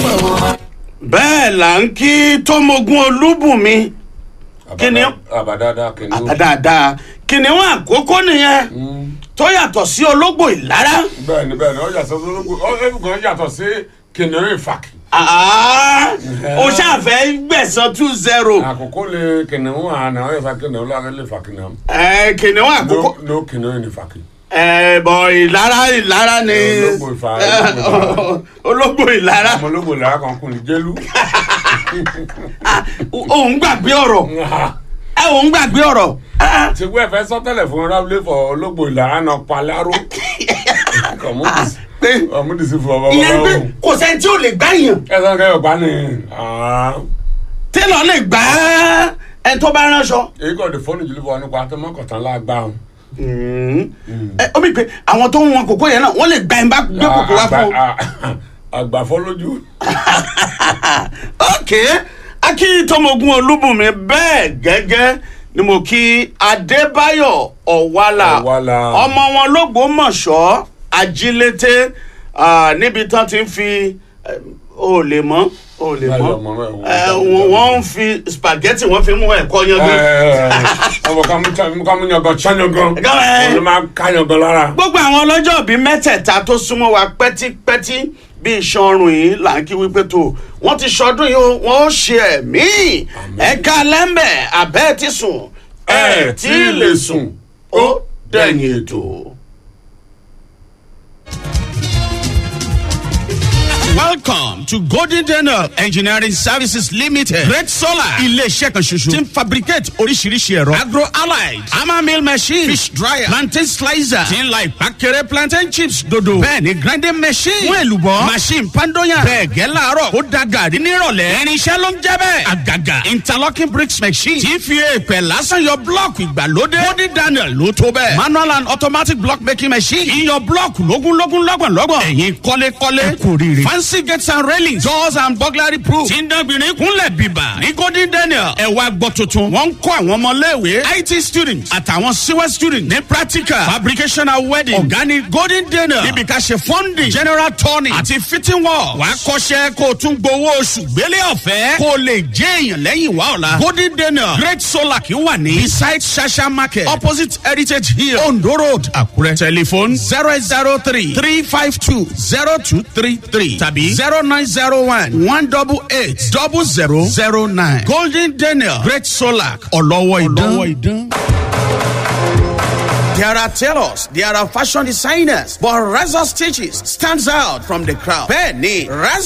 bẹ́ẹ̀ là ń kí tómogun olúbùnmi Kìnìún. àbádáadáa kìnìún. dáadáa kìnìún àkókò nìyẹn tó yàtọ̀ sí ológbò ìlara bẹ́ẹ̀ni bẹ́ẹ̀ni ó yàtọ̀ sí ológun ó ẹnìkan yàtọ̀ sí kìnìún ìfàkì. Ah, o ṣàfẹ́ gbẹ̀sán two zero àkókò lè kìnìún àná ó yẹ fa kìnìún lára lè fa kìnìún. ẹ kìnìún àkókò no no kìnìún ìfàkì. ẹ bọ̀ ìlara ìlara ni Ológbò ìfà- ológbò ológbò ìlara ọmọ ológun ìlara kan kùn ní jẹ́lú. òun gbàgbé ọ̀rọ̀ ẹ òun gbàgbé ọ̀rọ̀ Ah, ti wẹ́ẹ̀ fẹ́ sọ́tẹ̀lẹ̀ fún rábìlì fọ ológbò ìlara náà paláró. pé ọmọdésí fún ọmọ ìyẹn pé ọmọ kò sẹ́ni tí ò lè gbá yàn ẹ sọ kẹyọ pa ni télọ̀ lè gbá ẹ tó bá ránṣọ. èyí kò dé fóònù jùlọ fún ọ nípa àtọmọkọtàn lágbá wọn. ẹ ó mi pé àwọn tó ń wọn kòkó yẹn náà wọ́n lè gba ẹ̀ bá gbé kòkó wá fún un. àgbàfọ́ lójú. ok akíntọ́mọ̀gùn olúbùnmi bẹ́ẹ̀ gẹ́gẹ́ ni mo kí adébáyọ̀ ọ̀wálà Ọ̀wálà. ọmọ wọn lọ́gbọ́mọ̀ṣọ́ ajílété ah, níbi tán ti ń fi eh, o lè mọ́ o lè mọ́ Ayọ̀ mọ́, ẹ̀ wọ́n Eh, dá mi wọ́n dá mi. wọ́n ń fi spaghetti wọ́n fi mú ẹ̀kọ́ yangan. ọmọ kàmú yangan ṣányangan Gan, ẹ. olú máa ń ká yangan lára. gbogbo àwọn ọlọ́jọ́ bíi mẹ́tẹ̀ẹ̀ta tó súnmọ́ wa pẹ́típẹ́tí bíi iṣan ọrùn yìí là ń kí wípé tó wọ́n ti ṣọdún yìí o, wọ́n ó ṣe ẹ̀mí ẹ̀ka lẹ́mbẹ̀ abẹ́ ti sùn ẹ̀ tí ì lè sùn ó dẹ̀yìn ètò. Welcome to Golden Daniel Engineering Services Limited. Great Solar. Ilé-iṣẹ́ kan ṣoṣo. Ti ń fabricate oríṣiríṣi ẹ̀rọ. Agro allied. Hammer mill machine. Fish dryer. Plantain slicer. Ti ń la ìpàkẹ́rẹ́ plantain chips dodo. Bẹ́ẹ̀ni grinding machine. Fún èlùbọ́. Machine pandoyan. Bẹ́ẹ̀ gẹ́ láàárọ̀. Ó da gàrí nírọ̀lẹ́. Irinṣẹ́ ló ń jẹ́ bẹ́ẹ̀. Àgàgà. Interlocking bricks machine. Ti fi èèpẹ̀ lásán yọ blọ́ọ̀kì ìgbàlódé. Golden Daniel ló tó bẹ́ẹ̀. Manual and automatic block making machine. Iyọ̀ blọ́ọ̀kì lógúnlógún lọ́gbọ̀nlọ́gbọ̀n. Ẹ̀yin kọ́lékọ́lé. Ẹ kò rí rí. Fancy gates and railings. Doors and burglary proof. Tí ń dánbìnrin kúnlẹ̀ bíbà. Ní Golden Daniel. Ẹ wá gbọ́ tuntun. Wọ́n ń kọ́ àwọn ọmọléèwé. IT students àtàwọn CWE students ní practical. Fabrication and wedding. Ọ̀gá ni Golden Daniel. Níbi ká ṣe funding. General turning. Àti fitting work. Wàá kọ́ṣẹ́ kó o tún gbowó oṣù gbélé ọ̀fẹ́. Kó o lè jẹ́ èèyàn lẹ́yìn wá ọ̀la. Golden Daniel. Great Solar kì í wà ní. Beside Shasha Market. Opposite Heritage Hill. Ondo Road. Àkúrẹ́. Telephone zero eight zero three three five two zero two three three tàbí zero nine zero one one double eight double zero zero nine. Golden Daniel Great Solar ọlọ́wọ́ ìdán. There are tailors, there are fashion designers, but Razor Stitches stands out from the crowd. Bẹ́ẹ̀ni, Razor.